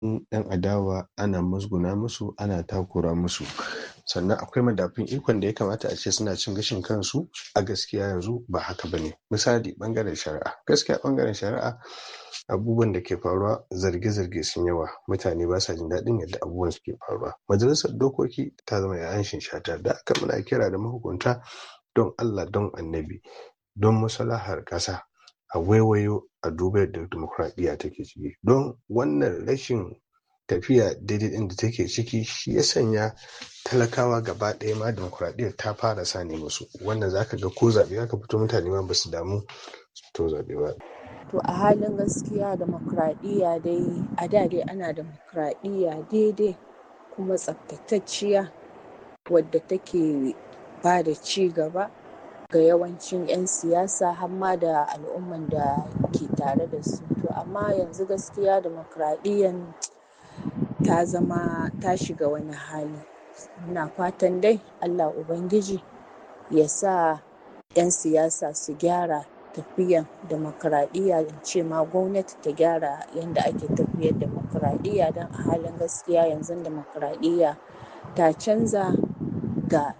'yan adawa ana musguna musu ana takura musu sannan akwai madafun ikon da ya kamata a ce suna cin gashin kansu a gaskiya yanzu ba haka ba ne misali ɓangaren shari'a gaskiya ɓangaren shari'a abubuwan da ke faruwa zarge-zarge sun yawa mutane ba sa jin daɗin yadda abubuwan suke faruwa majalisar dokoki ta zama yayan shata da aka muna kira da mahukunta don allah don annabi don maslahar ƙasa a waiwayo a duba yadda dimokuraɗiyya take ciki don wannan rashin tafiya daidai ɗin da take ciki shi ya sanya talakawa gaba ɗaya ma dimokuraɗiyyar ta fara sani musu wannan zaka ga ko zaɓe aka fito mutane ma ba su damu su fito zaɓe ba To a halin gaskiya demokradiyya dai a da dai ana demokradiyya daidai kuma tsaftatacciya wadda take ba da ci gaba ga yawancin 'yan siyasa har ma da al'umman da ke tare da su. To amma yanzu gaskiya demokradiyyan ta zama ta shiga wani hali. Muna fatan dai Allah Ubangiji ya sa 'yan siyasa su gyara tafiyan demokradiyya in ce ma gwamnati ta gyara yadda ake tafiyar demokradiyya don a halin gaskiya yanzu demokradiyya ta canza ga